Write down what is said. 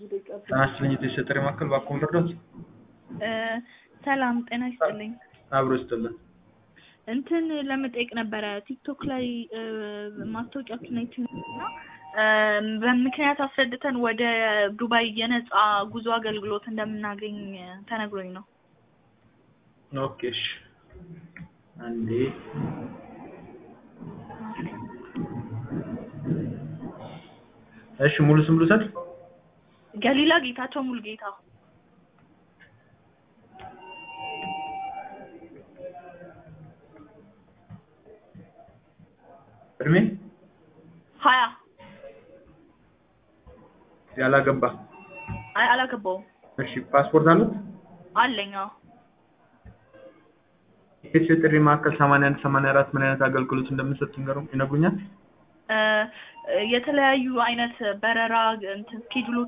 ጤና ይስጥልኝ የጤና ጥሪ ማዕከል እባክዎን ልርዳዎት? ሰላም ጤና ይስጥልኝ። አብሮ ይስጥልን። እንትን ለመጠየቅ ነበረ ቲክቶክ ላይ ማስታወቂያችሁን አይቼ እና በምክንያት አስረድተን ወደ ዱባይ የነፃ ጉዞ አገልግሎት እንደምናገኝ ተነግሮኝ ነው። ኦኬ እሺ። አንዴ እሺ ሙሉ ስም ልውሰድ? ገሊላ ጌታቸው ሙሉጌታ እድሜ ሀያ ያላገባ? አይ አላገባውም። እሺ ፓስፖርት አሉት? አለኝ አዎ። የኢትዮ ጥሪ ማዕከል 81 84 ምን አይነት አገልግሎት እንደምንሰጥ ይነግሩኛል? የተለያዩ አይነት በረራ እንትን ስኬጁሎች